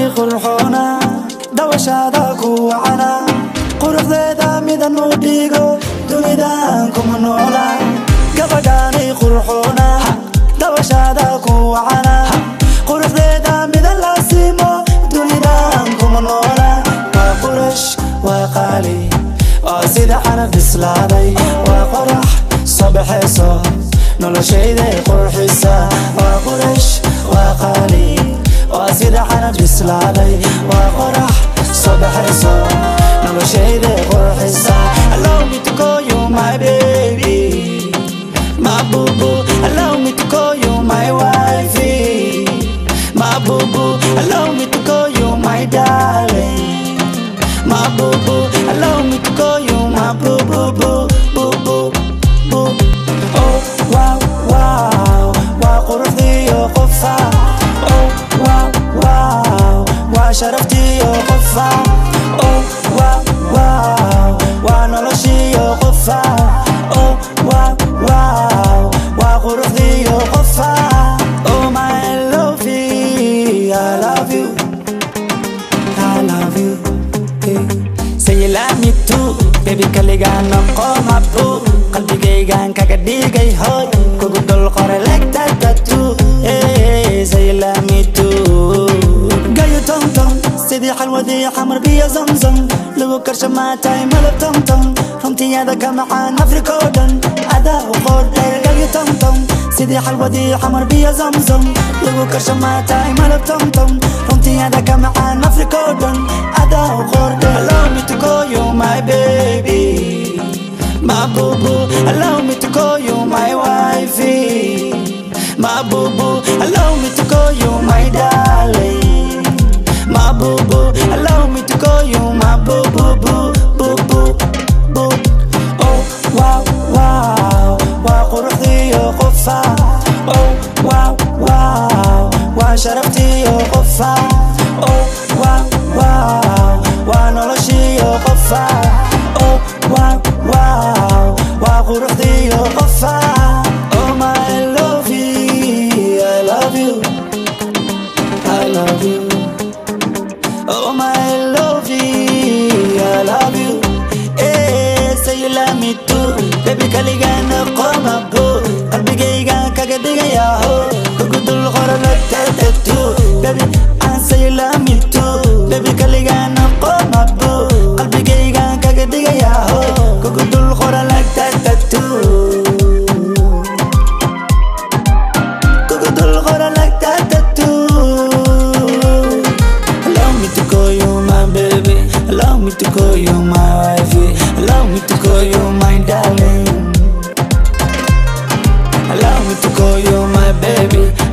qurxoona dawashaada ku wacana quruxdeeda midan u dhigo dunidan kuma noola gabadhaani qurxoona dawashaada ku wacana quruxdeeda midan la simo dunidan kuma noola waa qurash waa qaali waa sida canab bislaaday waa qorax soo baxayso noloshayday qurxisa waa qurash waa qaali waa sida canab bislaaday waa qorax soo baxayso noloshayday qurxisa allow me to call you my baby my boo boo allow me to call you my wifey my boo boo allow me to call you my darling my boo boo allow me to call you my boo boo boo boo boo boo oh wow wow waa quruxdiyo qofa oh wow wow waa sharaftiyo qofa oh wow wow waa noloshiyo qofa oh wow wow waa quruxdiyo qofa oh my lovey I love you I love you hey. Say you love me too Baby kaligaan noqo mabu qalbigaygaan kaga dhigay hoy kugu dul qoray like that tattoo hey, Say you love me too gayo tomtom sidii xalwadii xamar biyo zamzam lagu karsha maatay malab tomtom runtiyaada ka macaan afrika oo dhan adaa u qoortay gayo tomtom sidii xalwadii xamar biyo zamzam lagu karsha maatay malab tomtom runtiyaada ka macaan afrika oo dhan adaa u qoortay allow me to call you my baby my boo boo allow me to call you my wifey my boo boo allow me to call you my darling my boo boo allow me to call you my boo boo boo boo boo boo oh wow wow waa quruxdiyo qofa oh wow wow waa sharaftiyo qofa oh wow wow waa noloshiyo qofa oh wow wow waa quruxdiyo qofa oh my lovey I love you I love you Oh my lovey, I love you. Eh, say you love me too. Baby kaligaan qoma bu. Qalbigayga kaga dhigaya ho. Kugu dul qora la tattoo. Baby, I say you love me too. Baby kaligaan qoma bu. Qalbigayga kaga dhigaya ho. Kugu dul qora la tattoo. Kugu dul qora la tattoo. Allow me to call you my baby. Allow me to call you my wifey. Allow me to call you my darling. Allow me to call you my baby.